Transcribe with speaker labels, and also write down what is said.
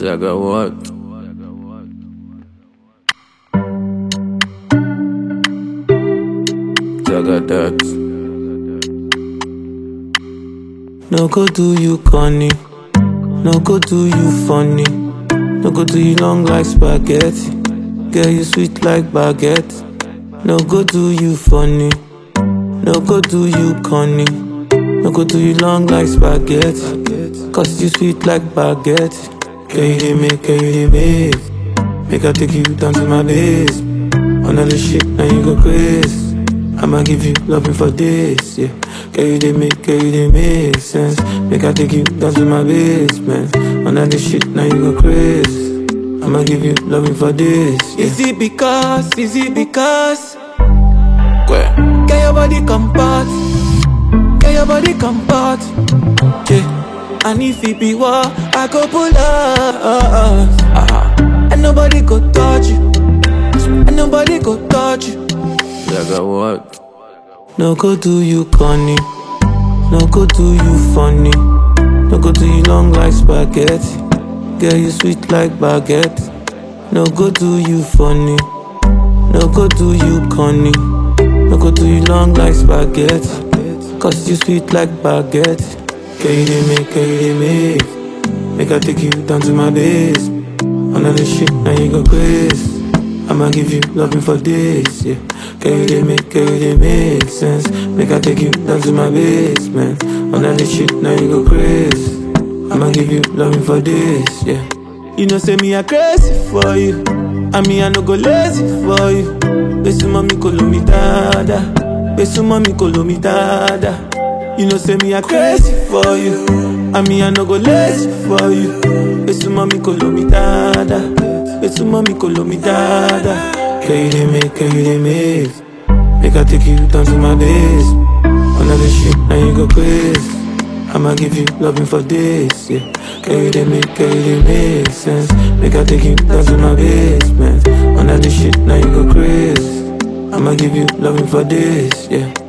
Speaker 1: Zaga what? Zaga that.
Speaker 2: No go do you corny. No go do you funny. No go do you long like spaghetti. Girl, you sweet like baguette. No go do you funny. No go do you corny. No go do you long like spaghetti. Cause you sweet like baguette. Girl, you dey make, girl, you dey make. Make I take you down to my base. Another shit, now you go crazy. I'ma give you loving for this, yeah. Girl, you dey make, girl, you dey make sense. Make I take you down to my basement. Another shit, now you go crazy. I'ma give you loving for this, yeah. Is it because, is it because?
Speaker 1: Where?
Speaker 2: Get your body comfort. Get your body comfort. Yeah. And if it be war, I go pull up.
Speaker 1: Ah,
Speaker 2: And nobody go touch you. And nobody go touch you.
Speaker 1: Zaga what?
Speaker 2: No go do you corny. No go do you funny. No go do you long like spaghetti. Girl, you sweet like baguette. No go do you funny. No go do you corny. No go do you long like spaghetti. Cause you sweet like baguette. Girl, you dey make, girl, you dey make. Make I take you down to my base. Another shit, now you go crazy. I'ma give you loving for this, yeah. Girl, you dey make, girl, you dey make sense. Make I take you down to my basement. Another shit, now you go crazy. I'ma give you loving for this, yeah. You know, say me, I crazy for you. I mean, I no go lazy for you. Besu mami kolo mi dada. Besu mami kolo mi dada. You know, say me, I crazy for you. I mean, I no go lazy for you. Besu mami kolo mi dada. Besu mami kolo mi dada. Girl, you dey make, girl, you dey make. Make I take you down to my base. Another shit, now you go crazy. I'ma give you loving for this, yeah. Girl, you dey make, girl, you dey make sense. Make I take you down to my basement. Another shit, now you go crazy. I'ma give you loving for this, yeah.